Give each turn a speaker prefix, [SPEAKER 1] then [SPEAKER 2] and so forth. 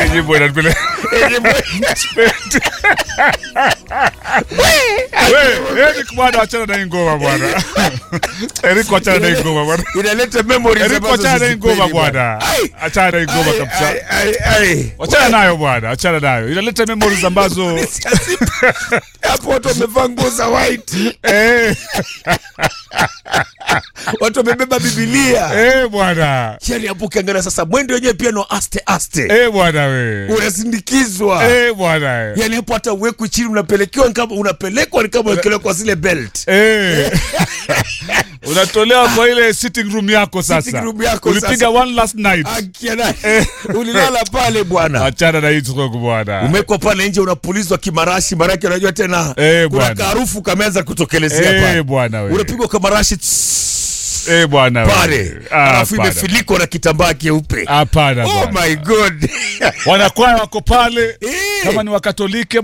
[SPEAKER 1] nyimbo inanipeleka Wewe, Eric bwana achana na hii ngoma bwana. Eric achana na hii ngoma bwana.
[SPEAKER 2] inaleta memories
[SPEAKER 1] Eric
[SPEAKER 2] ambazo
[SPEAKER 1] achana na hii ngoma
[SPEAKER 2] sizipendi
[SPEAKER 1] bwana.
[SPEAKER 2] Ai,
[SPEAKER 1] Achana na hii ngoma
[SPEAKER 2] ai,
[SPEAKER 1] kabisa.
[SPEAKER 2] ai, ai, ai.
[SPEAKER 1] Achana nayo bwana, achana nayo. Inaleta memories ambazo
[SPEAKER 2] hapo watu wamevaa nguo za white
[SPEAKER 1] eh
[SPEAKER 2] watu wamebeba bibilia
[SPEAKER 1] eh bwana.
[SPEAKER 2] yani hapo ukiangalia sasa mwendo wenyewe pia no aste aste
[SPEAKER 1] Eh bwana we.
[SPEAKER 2] unasindikizwa
[SPEAKER 1] Eh bwana. we.
[SPEAKER 2] yani hapo hata uwekwi chini unapelekewa ni kama unapelekwa ni kama wekelewa kwa zile belt
[SPEAKER 1] Eh. Unatolewa kwa ile sitting room yako sasa.
[SPEAKER 2] Sitting room yako
[SPEAKER 1] Ulipiga
[SPEAKER 2] sasa.
[SPEAKER 1] one last night.
[SPEAKER 2] akiana ulilala pale bwana
[SPEAKER 1] Achana na hii stroke bwana.
[SPEAKER 2] umekwa pale nje unapulizwa kimarashi maraki unajua tena
[SPEAKER 1] Eh,
[SPEAKER 2] kuna
[SPEAKER 1] bwana.
[SPEAKER 2] kaharufu kameanza kutokelezea
[SPEAKER 1] Eh
[SPEAKER 2] pale
[SPEAKER 1] bwana we.
[SPEAKER 2] unapigwa kamarashi
[SPEAKER 1] Eh bwana we.
[SPEAKER 2] pale
[SPEAKER 1] Ah,
[SPEAKER 2] alafu
[SPEAKER 1] hapana.
[SPEAKER 2] imefilikwa na kitambaa keupe
[SPEAKER 1] Hapana
[SPEAKER 2] oh
[SPEAKER 1] bwana.
[SPEAKER 2] my god
[SPEAKER 1] Wanakwaya wako pale
[SPEAKER 2] Eh.
[SPEAKER 1] kama ni Wakatoliki